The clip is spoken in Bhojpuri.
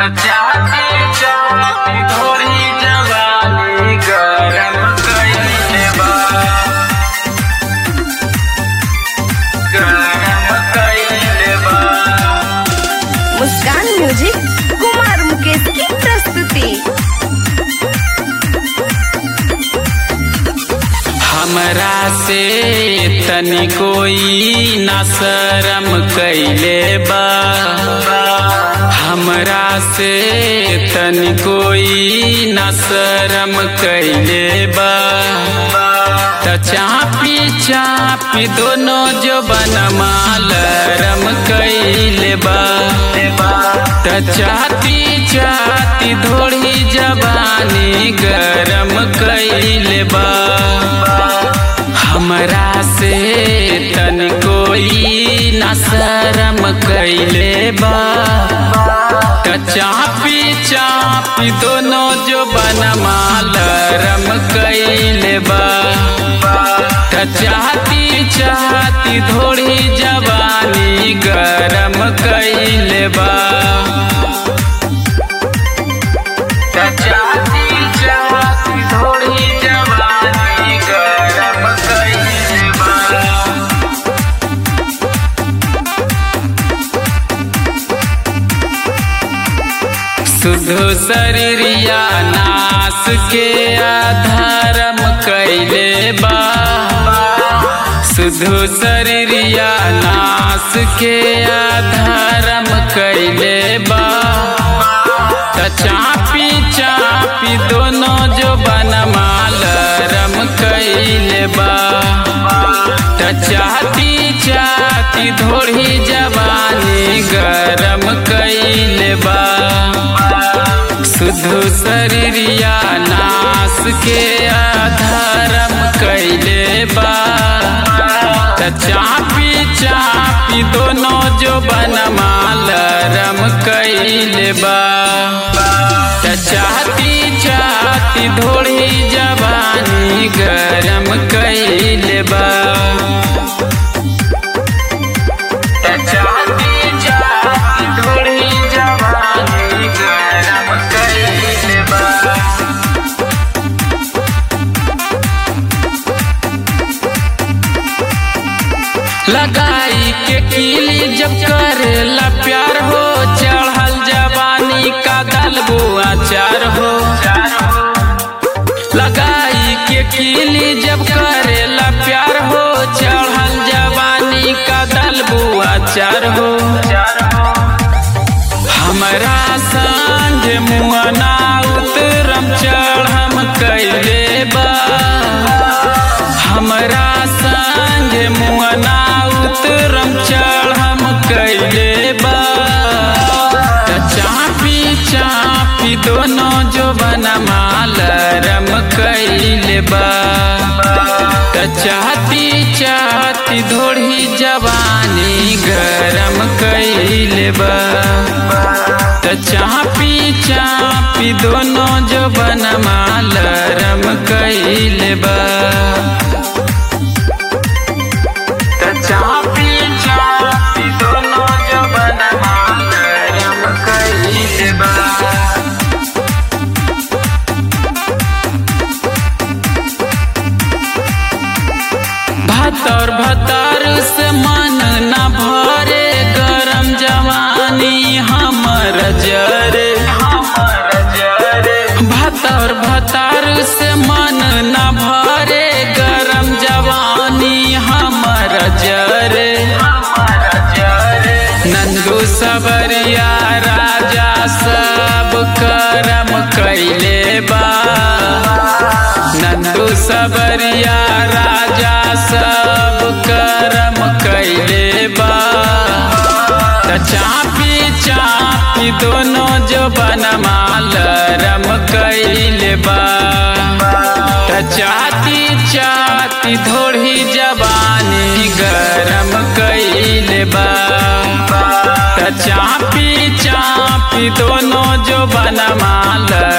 चाहती चाहती थोड़ी जवानी गरम कइले बा गरम कइले बा मुस्कान म्यूजिक कुमार मुकेश की प्रस्तुति हमरा से तनी कोई न शरम कैले बा हमरा से तनी कोई न शरम कैले बा त चापी चापी दोनों जो बनमा लरम कैले बा त चाहती चाहती थोड़ी जवानी गरम कैले बा हमरा से तन कोई न शरम कैले बा त चापी चापी दोनों जो बनमा लरम कैले बा त चाहती चाहती थोड़ी जवानी गरम कैले बा त चाहती चाहती थोड़ी जवानी गरम कैले बा शुद्ध शरीरिया नाश के आधारम कैले बा शुद्ध शरीरिया नाश के आधारम कैले बा त चापी चापी दोनों जो बनमालरम कैले बा त चाहती चाहती थोड़ी जवानी गरम कैले बा शुद्ध शरीरिया नाश के आधारम कैले बा त चापी चापी दोनों जो बनमालरम कैले बा त चाहती चाहती थोड़ी जवानी गरम कैले बा त चाहती चाहती थोड़ी जवानी गरम कैले बा लगाई के कीली जब करेला प्यार हो चढ़ल जवानी का दलबो आचार हो लगाई के कीली जब करेला प्यार हो चढ़ल जवानी का दलबो आचार हो हमरा संग मुअना उतरम चढ़म कैले बा हमरा संग मुअना उतरम चढ़म कैले बा त चापी चापी दोनों जो बनमालरम कैले बा त चाहती चाहती धोड़ी जवानी गरम कैले बा त चापी चापी दोनों जो बनमालरम कैले बा त चापी चापी दोनों जो बनमालरम कैले बा भतर भतर से मन न भरे गरम जवानी हमर जरे भतर भतर से मन न भरे गरम जवानी हमर जरे नंदू सबरिया राजा सब करम कैले बा नंदू सबरिया राजा सब करम कैले बा त चापी चापी दोनों जो बनमालरम कैले बा त चाहती चाहती थोड़ी जवानी गरम कैले बा त चापी चापी दोनों जो बनमालरम